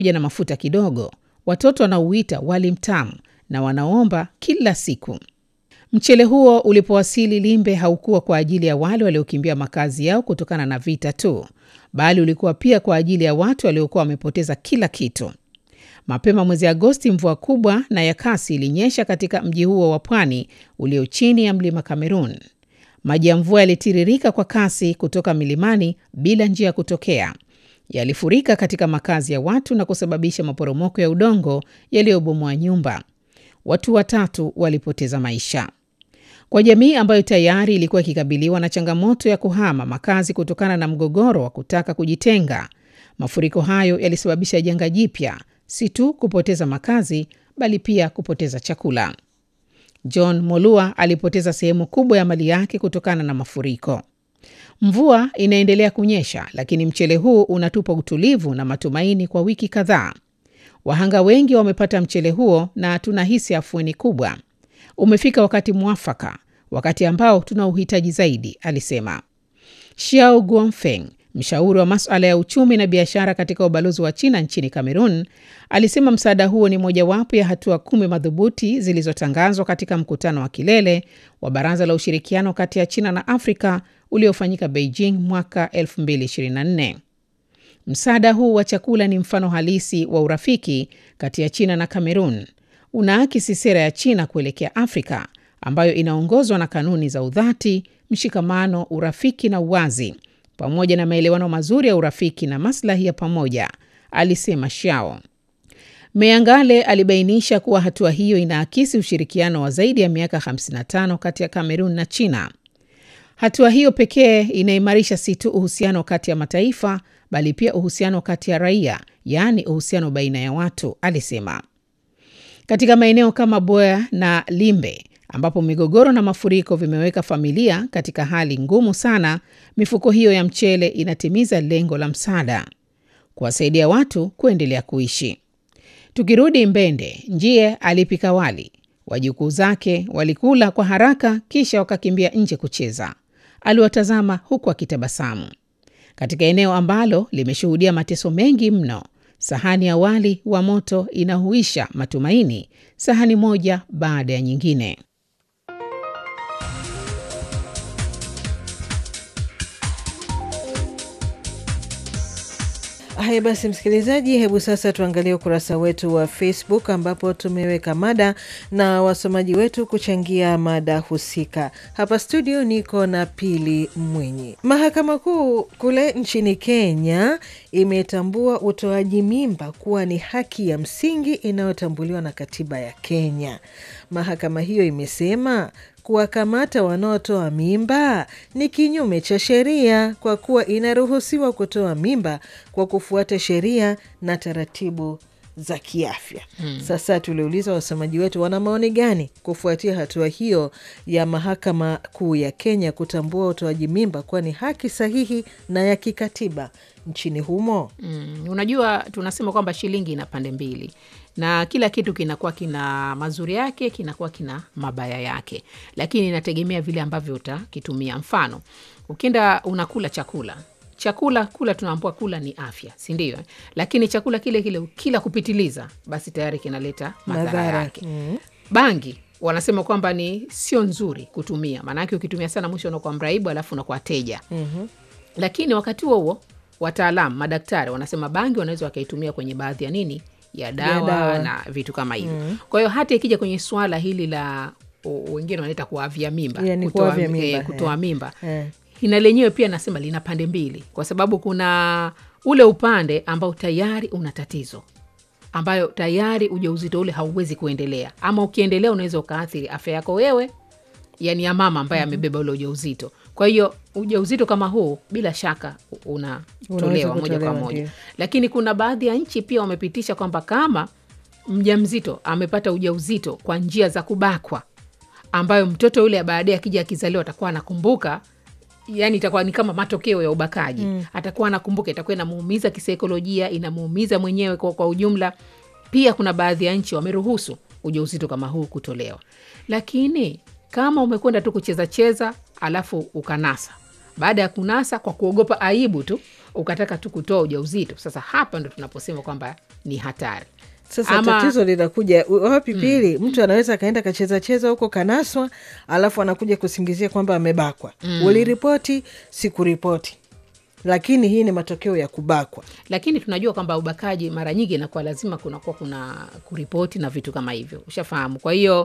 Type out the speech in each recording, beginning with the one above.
na mafuta kidogo. Watoto wanauita wali mtamu na wanaomba kila siku. Mchele huo ulipowasili Limbe haukuwa kwa ajili ya wale waliokimbia makazi yao kutokana na vita tu, bali ulikuwa pia kwa ajili ya watu waliokuwa wamepoteza kila kitu. Mapema mwezi Agosti, mvua kubwa na ya kasi ilinyesha katika mji huo wa pwani ulio chini ya mlima Kamerun. Maji ya mvua yalitiririka kwa kasi kutoka milimani bila njia ya kutokea. Yalifurika katika makazi ya watu na kusababisha maporomoko ya udongo yaliyobomoa nyumba. Watu watatu walipoteza maisha. Kwa jamii ambayo tayari ilikuwa ikikabiliwa na changamoto ya kuhama makazi kutokana na mgogoro wa kutaka kujitenga, mafuriko hayo yalisababisha janga jipya, si tu kupoteza makazi, bali pia kupoteza chakula. John Molua alipoteza sehemu kubwa ya mali yake kutokana na mafuriko. Mvua inaendelea kunyesha, lakini mchele huu unatupa utulivu na matumaini kwa wiki kadhaa. Wahanga wengi wamepata mchele huo na tunahisi afueni kubwa. Umefika wakati mwafaka, wakati ambao tuna uhitaji zaidi, alisema. Xiao Guangfeng, mshauri wa masuala ya uchumi na biashara katika ubalozi wa China nchini Kamerun, alisema msaada huo ni mojawapo ya hatua kumi madhubuti zilizotangazwa katika mkutano wa kilele wa Baraza la Ushirikiano kati ya China na Afrika uliofanyika Beijing mwaka 2024. Msaada huu wa chakula ni mfano halisi wa urafiki kati ya China na Kamerun. Unaakisi sera ya China kuelekea Afrika ambayo inaongozwa na kanuni za udhati, mshikamano, urafiki na uwazi, pamoja na maelewano mazuri ya urafiki na maslahi ya pamoja, alisema Xiao. Meyangale alibainisha kuwa hatua hiyo inaakisi ushirikiano wa zaidi ya miaka 55 kati ya Kamerun na China. Hatua hiyo pekee inaimarisha si tu uhusiano kati ya mataifa bali pia uhusiano kati ya raia, yaani uhusiano baina ya watu, alisema. Katika maeneo kama Boya na Limbe ambapo migogoro na mafuriko vimeweka familia katika hali ngumu sana, mifuko hiyo ya mchele inatimiza lengo la msaada, kuwasaidia watu kuendelea kuishi. Tukirudi Mbende, Njie alipika wali, wajukuu zake walikula kwa haraka, kisha wakakimbia nje kucheza. Aliwatazama huku akitabasamu. Katika eneo ambalo limeshuhudia mateso mengi mno, sahani ya wali wa moto inahuisha matumaini, sahani moja baada ya nyingine. Haya basi, msikilizaji, hebu sasa tuangalie ukurasa wetu wa Facebook ambapo tumeweka mada na wasomaji wetu kuchangia mada husika. Hapa studio niko na Pili Mwinyi. Mahakama Kuu kule nchini Kenya imetambua utoaji mimba kuwa ni haki ya msingi inayotambuliwa na katiba ya Kenya. Mahakama hiyo imesema kuwakamata wanaotoa mimba ni kinyume cha sheria kwa kuwa inaruhusiwa kutoa mimba kwa kufuata sheria na taratibu za kiafya. Hmm. Sasa tuliuliza wasomaji wetu wana maoni gani kufuatia hatua hiyo ya Mahakama Kuu ya Kenya kutambua utoaji mimba kuwa ni haki sahihi na ya kikatiba nchini humo. Mm, unajua tunasema kwamba shilingi ina pande mbili na kila kitu kinakuwa kina mazuri yake, kinakuwa kina mabaya yake, lakini inategemea vile ambavyo utakitumia. Mfano, ukienda unakula chakula chakula kula, tunaambua kula ni afya, si ndio? Lakini chakula kile kile kila kupitiliza, basi tayari kinaleta madhara yake. Mm. Bangi wanasema kwamba ni sio nzuri kutumia, maanake ukitumia sana mwisho unakuwa mraibu, alafu unakuwa teja. Mhm. Lakini wakati huo huo wataalamu madaktari wanasema bangi wanaweza wakaitumia kwenye baadhi ya nini ya dawa, dawa. na vitu kama hivyo. Kwa hiyo hata ikija kwenye swala hili la o- wengine wanaita kuavya mimba, Yani kutoa, kuavya eh, mimba, kutoa eh. mimba Eh. ina lenyewe pia nasema lina pande mbili, kwa sababu kuna ule upande ambao tayari una tatizo ambayo tayari ujauzito ule hauwezi kuendelea, ama ukiendelea unaweza ukaathiri afya yako wewe, yani ya mama ambaye amebeba ule ujauzito. Kwa hiyo ujauzito kama huu bila shaka u- unatolewa moja kwa kutolewa, moja, ndio. lakini kuna baadhi ya nchi pia wamepitisha kwamba kama mjamzito amepata ujauzito kwa njia za kubakwa, ambayo mtoto yule baadaye akija akizaliwa atakuwa anakumbuka yani itakuwa ni kama matokeo ya ubakaji mm. atakuwa anakumbuka, itakuwa inamuumiza kisaikolojia, inamuumiza mwenyewe kwa, kwa ujumla. Pia kuna baadhi ya nchi wameruhusu ujauzito kama huu kutolewa, lakini kama umekwenda tu kucheza cheza alafu ukanasa, baada ya kunasa kwa kuogopa aibu tu ukataka tu kutoa ujauzito sasa hapa ndo tunaposema kwamba ni hatari Sasa Ama- tatizo linakuja u- wapi? Pili, mtu anaweza akaenda kacheza cheza huko kanaswa, alafu anakuja kusingizia kwamba amebakwa. Uliripoti, sikuripoti, lakini hii ni matokeo ya kubakwa. lakini tunajua kwamba ubakaji mara nyingi inakuwa lazima kunakuwa kuna kuripoti na vitu kama hivyo ushafahamu kwa hiyo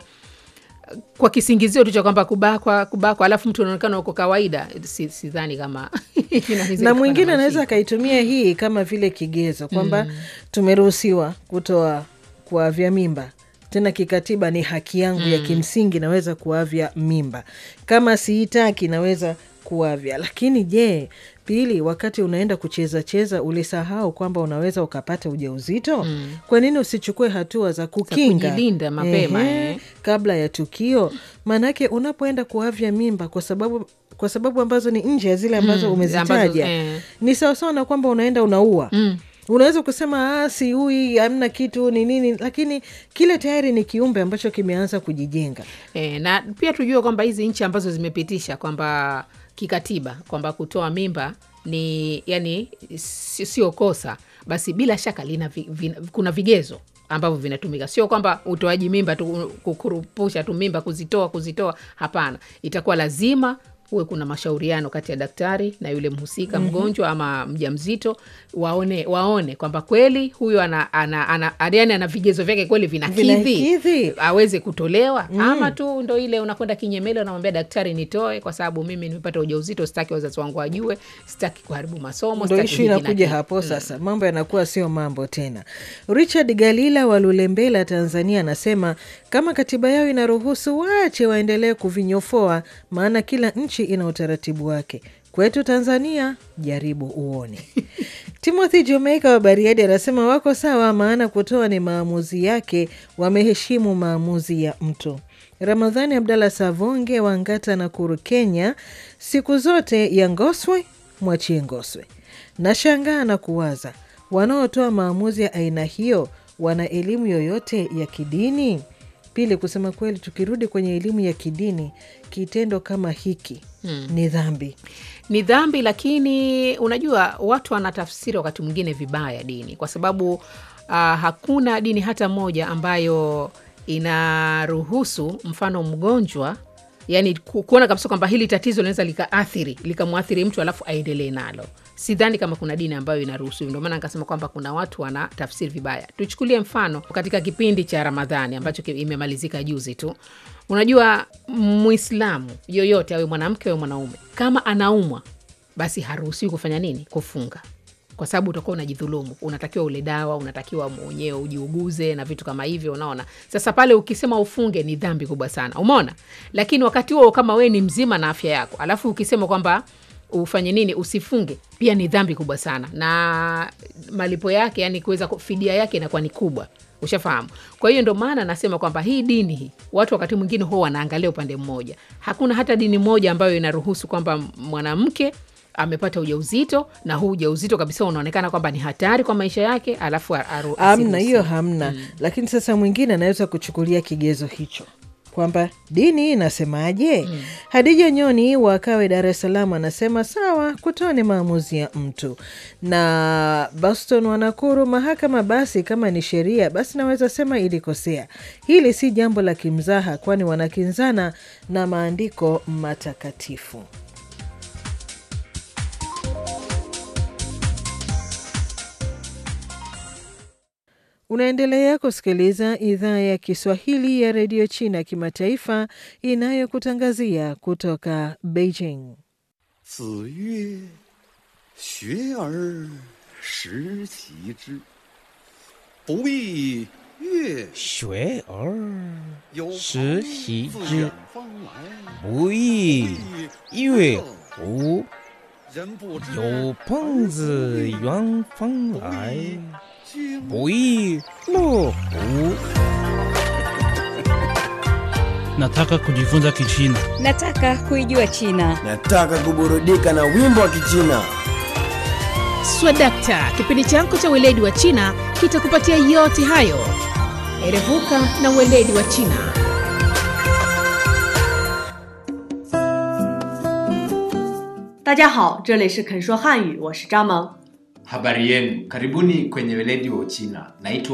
kwa kisingizio tu cha kwamba kubakwa kubakwa alafu mtu unaonekana uko kawaida si- sidhani kama inaweza na ikawa mwingine na anaweza mashiko. akaitumia hii kama vile kigezo kwamba tumeruhusiwa kutoa kuavya mimba tena kikatiba ni haki yangu ya kimsingi naweza kuavya mimba kama siitaki naweza kuavya lakini je pili wakati unaenda kucheza cheza ulisahau kwamba unaweza ukapata ujauzito kwa nini usichukue hatua za kukinga kujilinda mapema, Ehe, eh. kabla ya tukio maanake unapoenda kuavya mimba kwa sababu kwa sababu ambazo ni nje ya zile ambazo Mm, umezitaja ambazo, eh. ni sawasawa na kwamba unaenda unaua Mm. unaweza kusema "Ah, siui hamna kitu ni nini lakini kile tayari ni kiumbe ambacho kimeanza kujijenga E, na pia tujue kwamba hizi nchi ambazo zimepitisha kwamba kikatiba kwamba kutoa mimba ni yani si- sio kosa, basi bila shaka lina vi, vina, kuna vigezo ambavyo vinatumika, sio kwamba utoaji mimba tu kukurupusha tu mimba kuzitoa kuzitoa. Hapana, itakuwa lazima huwe kuna mashauriano kati ya daktari na yule mhusika mgonjwa ama mjamzito, waone waone kwamba kweli huyo ana, ana, ana, yani ana vigezo vyake kweli vinakidhi Vinakidhi. aweze kutolewa ama tu ndo ile unakwenda kinyemele unamwambia daktari nitoe kwa sababu mimi nimepata ujauzito sitaki wazazi wangu wajue sitaki kuharibu masomo ndo sitaki ishu hiki na inakuja kile. hapo sasa mambo yanakuwa sio mambo tena richard galila wa lulembela tanzania anasema kama katiba yao inaruhusu waache waendelee kuvinyofoa maana kila nchi ina utaratibu wake kwetu tanzania jaribu uone timothy jamaica wa bariadi anasema wako sawa maana kutoa ni maamuzi yake wameheshimu maamuzi ya mtu ramadhani abdallah savonge wa ngata na kuru kenya siku zote ya ngoswe mwachie ngoswe nashangaa na kuwaza wanaotoa maamuzi ya aina hiyo wana elimu yoyote ya kidini pili kusema kweli tukirudi kwenye elimu ya kidini kitendo kama hiki ni dhambi ni dhambi lakini unajua watu wanatafsiri wakati mwingine vibaya dini kwa sababu uh, hakuna dini hata moja ambayo inaruhusu mfano mgonjwa yani ku- kuona kabisa kwamba hili tatizo linaweza likaathiri likamwathiri mtu alafu aendelee nalo sidhani kama kuna dini ambayo inaruhusu hivyo. ndio maana nikasema kwamba kuna watu wana tafsiri vibaya tuchukulie mfano katika kipindi cha ramadhani ambacho ki- imemalizika juzi tu unajua mwislamu yoyote awe mwanamke awe mwanaume kama anaumwa basi haruhusiwi kufanya nini kufunga kwa sababu utakuwa unajidhulumu unatakiwa ule dawa unatakiwa mwenyewe ujiuguze na vitu kama hivyo unaona sasa pale ukisema ufunge ni dhambi kubwa sana umeona lakini wakati huo kama wee ni mzima na afya yako alafu ukisema kwamba ufanye nini usifunge pia ni dhambi kubwa sana na malipo yake yani kuweza ku- fidia yake inakuwa ni kubwa ushafahamu kwa hiyo ndo maana nasema kwamba hii dini hii watu wakati mwingine huwa wanaangalia upande mmoja hakuna hata dini moja ambayo inaruhusu kwamba mwanamke amepata ujauzito na huu ujauzito kabisa unaonekana kwamba ni hatari kwa maisha yake alafu aru- hamna asiruhusiwe. hiyo hamna lakini sasa mwingine anaweza kuchukulia kigezo hicho kwamba dini inasemaje hadija nyoni wakawe dar es salaam anasema sawa kutoa ni maamuzi ya mtu na boston wanakuru mahakama basi kama ni sheria basi naweza sema ilikosea hili si jambo la kimzaha kwani wanakinzana na maandiko matakatifu Unaendelea kusikiliza idhaa ya Kiswahili ya redio China kimataifa inayokutangazia kutoka Beijing. 子曰：“学而时齐之，不亦乐学而有时朋习自之远方来， 不亦乐乎？ 人不知有朋自远方来， 经不亦乐乎？ Nataka kujifunza Kichina. Nataka kuijua China. Nataka kuburudika na wimbo wa Kichina. swadakta kipindi chako cha weledi wa china kitakupatia yote hayo erevuka na weledi wa china 大家好，这里是肯说汉语，我是张萌。 Habari yenu, karibuni kwenye weledi wa Uchina. Naitwa